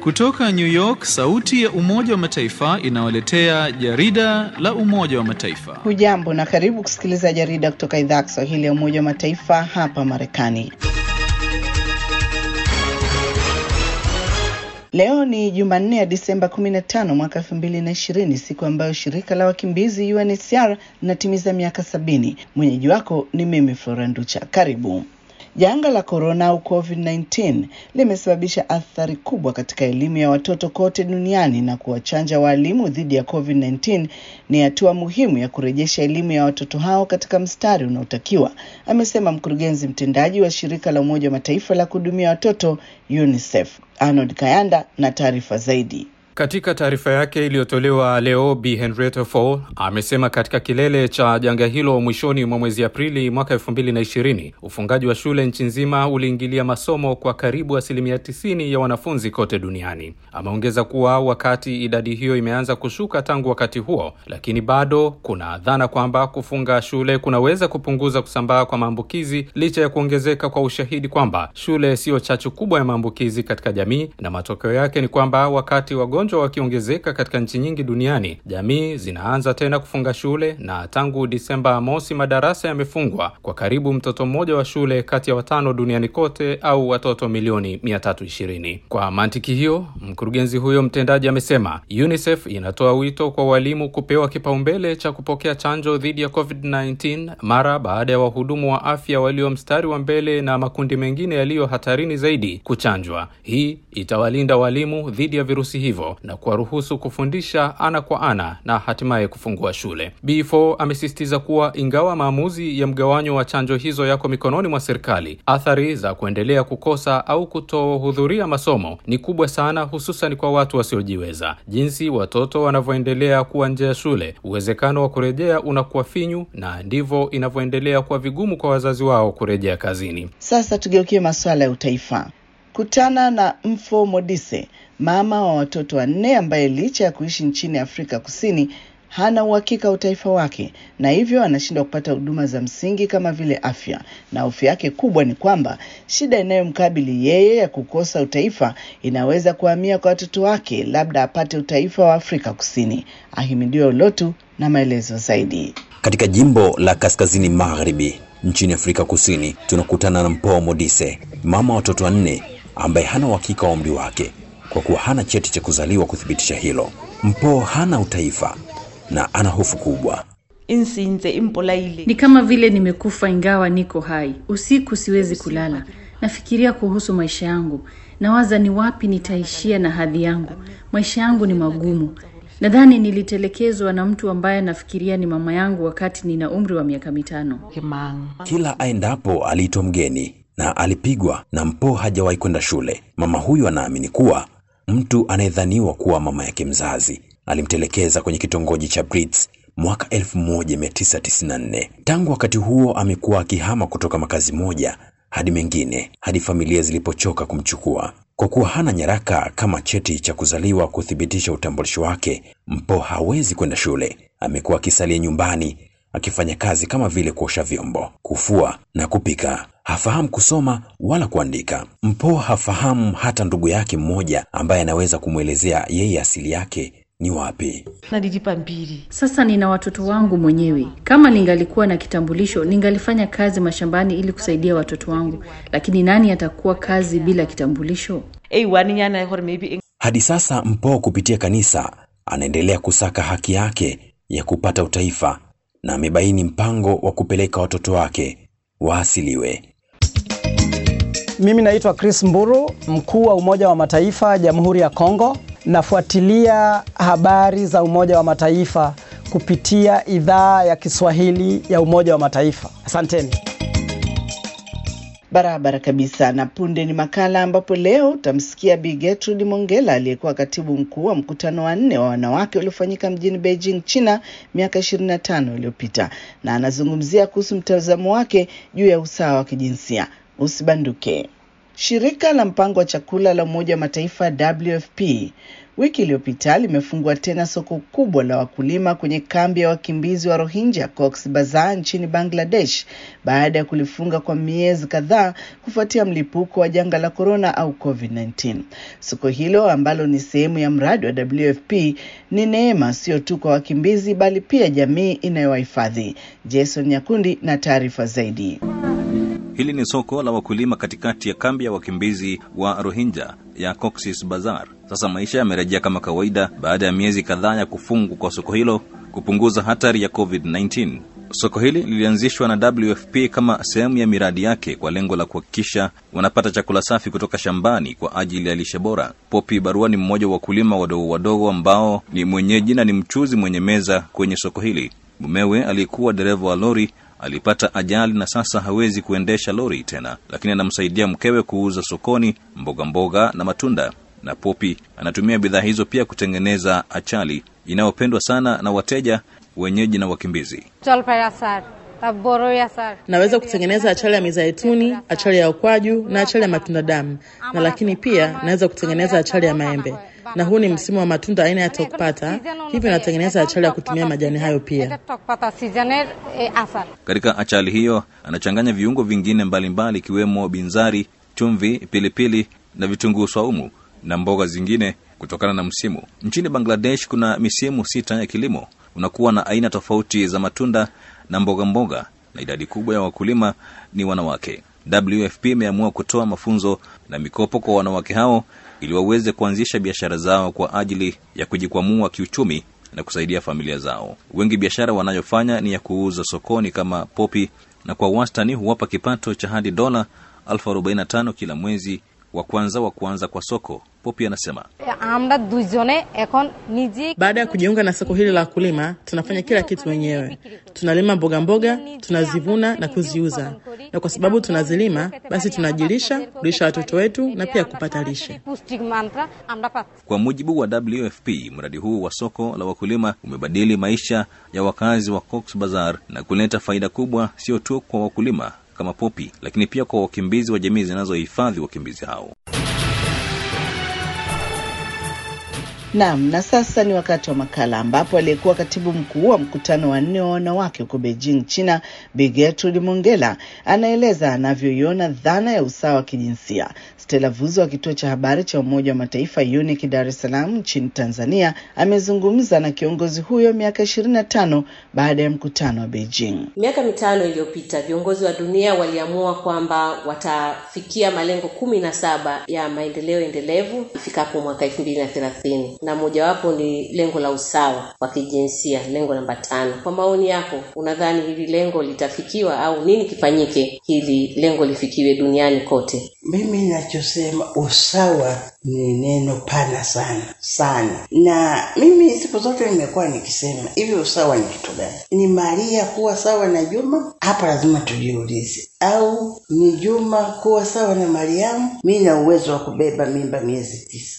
Kutoka New York, sauti ya Umoja wa Mataifa inawaletea jarida la Umoja wa Mataifa. Hujambo na karibu kusikiliza jarida kutoka idhaa ya Kiswahili ya Umoja wa Mataifa hapa Marekani. Leo ni Jumanne ya Disemba 15 mwaka 2020, siku ambayo shirika la wakimbizi UNHCR linatimiza miaka sabini. Mwenyeji wako ni mimi Flora Nducha. Karibu. Janga la korona au COVID-19 limesababisha athari kubwa katika elimu ya watoto kote duniani na kuwachanja waalimu dhidi ya COVID-19 ni hatua muhimu ya kurejesha elimu ya watoto hao katika mstari unaotakiwa, amesema mkurugenzi mtendaji wa shirika la Umoja wa Mataifa la kuhudumia watoto UNICEF. Arnold Kayanda na taarifa zaidi. Katika taarifa yake iliyotolewa leo, Bi Henrietta Fore amesema katika kilele cha janga hilo mwishoni mwa mwezi Aprili mwaka elfu mbili na ishirini ufungaji wa shule nchi nzima uliingilia masomo kwa karibu asilimia tisini ya wanafunzi kote duniani. Ameongeza kuwa wakati idadi hiyo imeanza kushuka tangu wakati huo, lakini bado kuna dhana kwamba kufunga shule kunaweza kupunguza kusambaa kwa maambukizi licha ya kuongezeka kwa ushahidi kwamba shule siyo chachu kubwa ya maambukizi katika jamii, na matokeo yake ni kwamba wakati wagonjwa wakiongezeka katika nchi nyingi duniani, jamii zinaanza tena kufunga shule, na tangu Disemba mosi madarasa yamefungwa kwa karibu mtoto mmoja wa shule kati ya watano duniani kote, au watoto milioni 320. Kwa mantiki hiyo, mkurugenzi huyo mtendaji amesema UNICEF inatoa wito kwa walimu kupewa kipaumbele cha kupokea chanjo dhidi ya COVID-19 mara baada ya wahudumu wa afya walio mstari wa mbele na makundi mengine yaliyo hatarini zaidi kuchanjwa. Hii itawalinda walimu dhidi ya virusi hivyo na kuwaruhusu kufundisha ana kwa ana na hatimaye kufungua shule. B4 amesisitiza kuwa ingawa maamuzi ya mgawanyo wa chanjo hizo yako mikononi mwa serikali, athari za kuendelea kukosa au kutohudhuria masomo ni kubwa sana, hususan kwa watu wasiojiweza. Jinsi watoto wanavyoendelea kuwa nje ya shule, uwezekano wa kurejea unakuwa finyu, na ndivyo inavyoendelea kuwa vigumu kwa wazazi wao kurejea kazini. Sasa tugeukie masuala ya utaifa. Kutana na Mfo Modise, mama wa watoto wanne ambaye licha ya kuishi nchini Afrika Kusini hana uhakika wa utaifa wake na hivyo anashindwa kupata huduma za msingi kama vile afya, na hofu yake kubwa ni kwamba shida inayomkabili yeye ya kukosa utaifa inaweza kuhamia kwa watoto wake, labda apate utaifa wa Afrika Kusini. Ahimidiwe Ulotu na maelezo zaidi. Katika jimbo la kaskazini magharibi nchini Afrika Kusini tunakutana na Mpho Modise, mama wa watoto wanne ambaye hana uhakika wa umri wake kwa kuwa hana cheti cha kuzaliwa kuthibitisha hilo. Mpho hana utaifa na ana hofu kubwa. insinze impolaile Ni kama vile nimekufa ingawa niko hai. Usiku siwezi kulala, nafikiria kuhusu maisha yangu, nawaza ni wapi nitaishia na hadhi yangu. Maisha yangu ni magumu. Nadhani nilitelekezwa na mtu ambaye nafikiria ni mama yangu wakati nina umri wa miaka mitano. kimang Kila aendapo aliitwa mgeni na alipigwa, na Mpho hajawahi kwenda shule. Mama huyu anaamini kuwa mtu anayedhaniwa kuwa mama yake mzazi alimtelekeza kwenye kitongoji cha Brits mwaka 1994. Tangu wakati huo amekuwa akihama kutoka makazi moja hadi mengine hadi familia zilipochoka kumchukua. Kwa kuwa hana nyaraka kama cheti cha kuzaliwa kuthibitisha utambulisho wake, Mpho hawezi kwenda shule. Amekuwa akisalia nyumbani akifanya kazi kama vile kuosha vyombo, kufua na kupika. Hafahamu kusoma wala kuandika. Mpho hafahamu hata ndugu yake mmoja ambaye anaweza kumwelezea yeye asili yake ni wapi. nalilipa mbili Sasa nina watoto wangu mwenyewe. Kama ningalikuwa na kitambulisho, ningalifanya kazi mashambani ili kusaidia watoto wangu, lakini nani atakuwa kazi bila kitambulisho? ei wani nyana hore maybe Hadi sasa Mpho kupitia kanisa anaendelea kusaka haki yake ya kupata utaifa na amebaini mpango wa kupeleka watoto wake waasiliwe. Mimi naitwa Chris Mburu, mkuu wa Umoja wa Mataifa Jamhuri ya Kongo. Nafuatilia habari za Umoja wa Mataifa kupitia idhaa ya Kiswahili ya Umoja wa Mataifa. Asanteni. Barabara kabisa. Na punde ni makala ambapo leo utamsikia Bi Gertrude Mongela aliyekuwa katibu mkuu wa mkutano wa nne wa wanawake uliofanyika mjini Beijing, China miaka 25 iliyopita, na anazungumzia kuhusu mtazamo wake juu ya usawa wa kijinsia. Usibanduke. Shirika la mpango wa chakula la Umoja wa Mataifa WFP wiki iliyopita limefungua tena soko kubwa la wakulima kwenye kambi ya wakimbizi wa Rohingya Cox Bazar nchini Bangladesh baada ya kulifunga kwa miezi kadhaa kufuatia mlipuko wa janga la korona au COVID-19. Soko hilo ambalo ni sehemu ya mradi wa WFP ni neema sio tu kwa wakimbizi bali pia jamii inayowahifadhi. Jason Nyakundi na taarifa zaidi. Hili ni soko la wakulima katikati ya kambi ya wakimbizi wa Rohingya ya Cox's Bazar. Sasa maisha yamerejea kama kawaida baada ya miezi kadhaa ya kufungwa kwa soko hilo kupunguza hatari ya COVID-19. Soko hili lilianzishwa na WFP kama sehemu ya miradi yake kwa lengo la kuhakikisha wanapata chakula safi kutoka shambani kwa ajili ya lishe bora. Popi Barua ni mmoja wa wakulima wadogo wadogo ambao ni mwenyeji na ni mchuzi mwenye meza kwenye soko hili. Mumewe aliyekuwa dereva wa lori alipata ajali na sasa hawezi kuendesha lori tena, lakini anamsaidia mkewe kuuza sokoni mboga mboga na matunda. Na Popi anatumia bidhaa hizo pia kutengeneza achali inayopendwa sana na wateja wenyeji na wakimbizi. Naweza kutengeneza achari ya mizaituni, achari ya ukwaju na achari ya matunda damu, na lakini pia naweza kutengeneza achari ya maembe, na huu ni msimu wa matunda aina ya tokpata, hivyo natengeneza achari ya kutumia majani hayo pia. Katika achali hiyo anachanganya viungo vingine mbalimbali ikiwemo binzari, chumvi, pilipili na vitunguu swaumu na mboga zingine kutokana na msimu. Nchini Bangladesh kuna misimu sita ya kilimo, unakuwa na aina tofauti za matunda na mboga mboga, na idadi kubwa ya wakulima ni wanawake. WFP imeamua kutoa mafunzo na mikopo kwa wanawake hao ili waweze kuanzisha biashara zao kwa ajili ya kujikwamua kiuchumi na kusaidia familia zao. Wengi biashara wanayofanya ni ya kuuza sokoni kama popi, na kwa wastani huwapa kipato cha hadi dola elfu arobaini na tano kila mwezi wa kwanza wa kuanza kwa soko. Popi anasema Baada ya kujiunga na soko hili la wakulima, tunafanya kila kitu wenyewe. Tunalima mboga mboga, tunazivuna na kuziuza, na kwa sababu tunazilima, basi tunajilisha, kulisha watoto wetu na pia kupata lishe. Kwa mujibu wa WFP, mradi huu wa soko la wakulima umebadili maisha ya wakazi wa Cox Bazar na kuleta faida kubwa, sio tu kwa wakulima kama Popi, lakini pia kwa wakimbizi wa jamii zinazohifadhi wakimbizi hao. Naam, na sasa ni wakati wa makala ambapo aliyekuwa katibu mkuu wa mkutano wa nne wa wanawake huko Beijing, China, Bi Gertrude Mongella anaeleza anavyoiona dhana ya usawa wa kijinsia. Stella Vuzo wa kituo cha habari cha Umoja wa Mataifa UNIC Dar es Salaam nchini Tanzania amezungumza na kiongozi huyo miaka ishirini na tano baada ya mkutano wa Beijing. Miaka mitano iliyopita viongozi wa dunia waliamua kwamba watafikia malengo kumi na saba ya maendeleo endelevu ifikapo mwaka elfu mbili na thelathini na mojawapo ni lengo la usawa wa kijinsia, lengo namba tano. Kwa maoni yako, unadhani hili lengo litafikiwa au nini kifanyike hili lengo lifikiwe duniani kote? Mimi ninachosema usawa ni neno pana sana sana, na mimi siku zote nimekuwa nikisema hivi, usawa ni kitu gani? Ni Maria kuwa sawa na Juma? Hapa lazima tujiulize. Au ni Juma kuwa sawa na Mariamu? Mi na uwezo wa kubeba mimba miezi tisa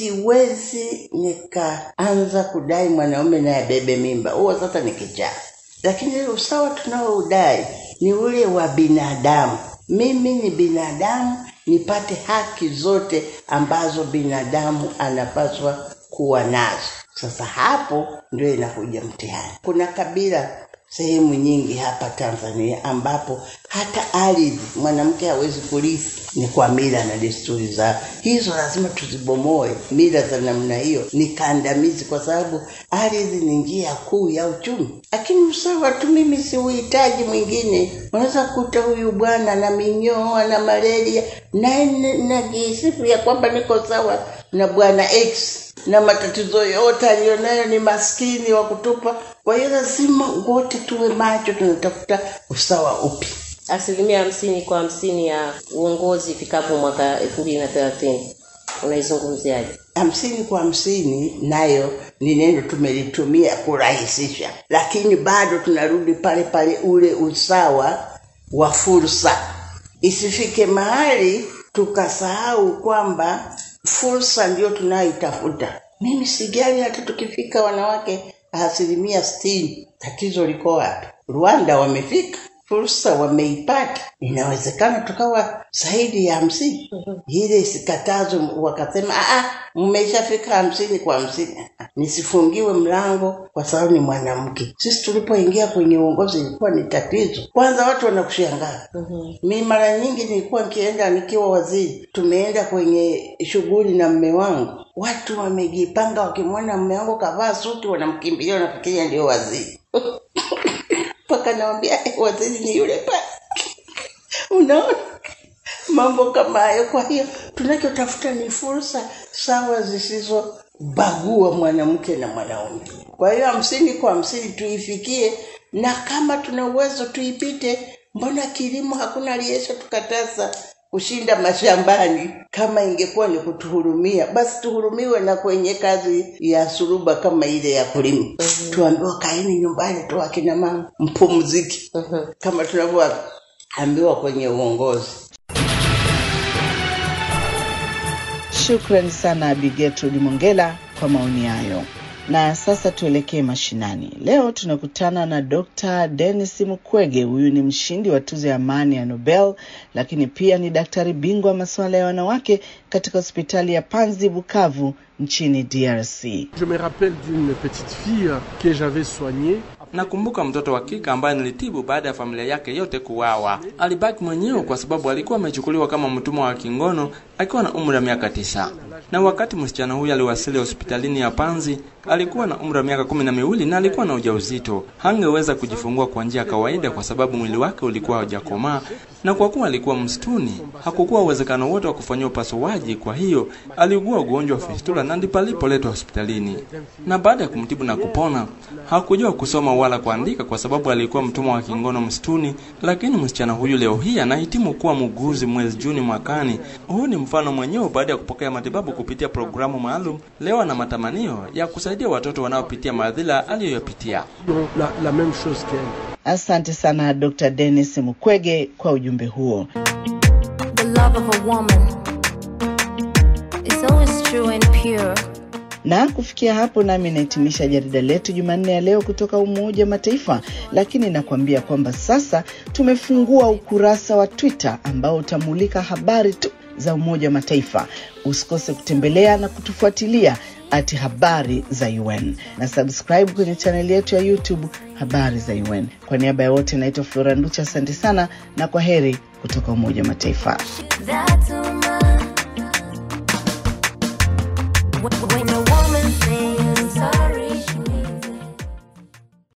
siwezi nikaanza kudai mwanaume naye abebe mimba, huo sasa ni kijaa. Lakini ile usawa tunaoudai ni ule wa binadamu. Mimi ni binadamu, nipate haki zote ambazo binadamu anapaswa kuwa nazo. Sasa hapo ndio inakuja mtihani. Kuna kabila sehemu nyingi hapa Tanzania ambapo hata ardhi mwanamke hawezi kurithi, ni kwa mila na desturi zao. Hizo lazima tuzibomoe. Mila za namna hiyo ni kandamizi, kwa sababu ardhi ni njia kuu ya uchumi. Lakini usawa tu, mimi siuhitaji mwingine. Unaweza kuta huyu bwana na minyoo, ana malaria, naye najisifu ya kwamba niko sawa na bwana X na matatizo yote aliyonayo ni maskini wa kutupa. Kwa hiyo lazima wote tuwe macho, tunatafuta usawa upi. Asilimia hamsini kwa hamsini ya uongozi ifikapo mwaka elfu mbili na thelathini unaizungumziaje? hamsini kwa hamsini nayo ni neno tumelitumia kurahisisha, lakini bado tunarudi pale pale, ule usawa wa fursa. Isifike mahali tukasahau kwamba fursa ndio tunayoitafuta. Mimi sijali hata tukifika wanawake asilimia sitini, tatizo liko wapi? Rwanda wamefika, fursa wameipata, inawezekana tukawa zaidi ya hamsini. Ile isikatazwe wakasema "Ah, ah, mmeshafika hamsini kwa hamsini, Ah, nisifungiwe mlango kwa sababu ni mwanamke. Sisi tulipoingia kwenye uongozi ilikuwa ni tatizo. Kwanza watu wanakushangaa. Mi mara nyingi nilikuwa nikienda nikiwa waziri, tumeenda kwenye shughuli na mme wangu, watu wamejipanga, wakimwona mme wangu kavaa suti, wanamkimbilia, wanafikiria ndio waziri mpaka nawambia eh, waziri ni yule pale. Unaona mambo kama hayo. Kwa hiyo tunachotafuta ni fursa sawa zisizobagua mwanamke na mwanaume. Kwa hiyo hamsini kwa hamsini tuifikie, na kama tuna uwezo tuipite. Mbona kilimo hakuna aliyesha tukataza kushinda mashambani? Kama ingekuwa ni kutuhurumia, basi tuhurumiwe na kwenye kazi ya suruba kama ile ya kulima. Tuambiwa kaeni nyumbani tu, akina mama mpumziki, kama tunavyoambiwa kwenye uongozi. Shukrani sana Bi Gertrude Mongela kwa maoni hayo. Na sasa tuelekee mashinani. Leo tunakutana na Dr. Dennis Mukwege. Huyu ni mshindi wa tuzo ya amani ya Nobel, lakini pia ni daktari bingwa wa masuala ya wanawake katika hospitali ya Panzi Bukavu nchini DRC. Je me rappelle d'une petite fille que j'avais soignée. Nakumbuka mtoto wa kike ambaye nilitibu baada ya familia yake yote kuwawa. Alibaki mwenyewe kwa sababu alikuwa amechukuliwa kama mtumwa wa kingono akiwa na umri wa miaka tisa. Na wakati msichana huyu aliwasili hospitalini ya Panzi, alikuwa na umri wa miaka kumi na miwili na alikuwa na ujauzito. Hangeweza kujifungua kwa njia ya kawaida kwa sababu mwili wake ulikuwa haujakomaa, na kwa kuwa alikuwa msituni, hakukuwa uwezekano wote wa kufanyia upasuaji. Kwa hiyo aliugua ugonjwa wa fistula na ndipo alipoletwa hospitalini. Na baada ya kumtibu na kupona, hakujua kusoma wala kuandika kwa sababu alikuwa mtumwa wa kingono msituni. Lakini msichana huyu leo hii anahitimu kuwa muuguzi mwezi Juni mwakani. Huu ni mfano mwenyewe baada ya kupokea matibabu kupitia programu maalum. Leo ana matamanio ya kusaidia watoto wanaopitia madhila aliyoyapitia. La, la même chose qu'elle. Asante sana Dr. Dennis Mukwege kwa ujumbe huo. The love of a woman is always true and pure. Na kufikia hapo nami nahitimisha jarida letu Jumanne ya leo kutoka Umoja wa Mataifa, lakini nakuambia kwamba sasa tumefungua ukurasa wa Twitter ambao utamulika habari tu za Umoja wa Mataifa. Usikose kutembelea na kutufuatilia ati habari za UN na subscribe kwenye chaneli yetu ya YouTube habari za UN. Kwa niaba ya wote, naitwa Flora Nducha, asante sana na kwa heri kutoka Umoja wa Mataifa. That's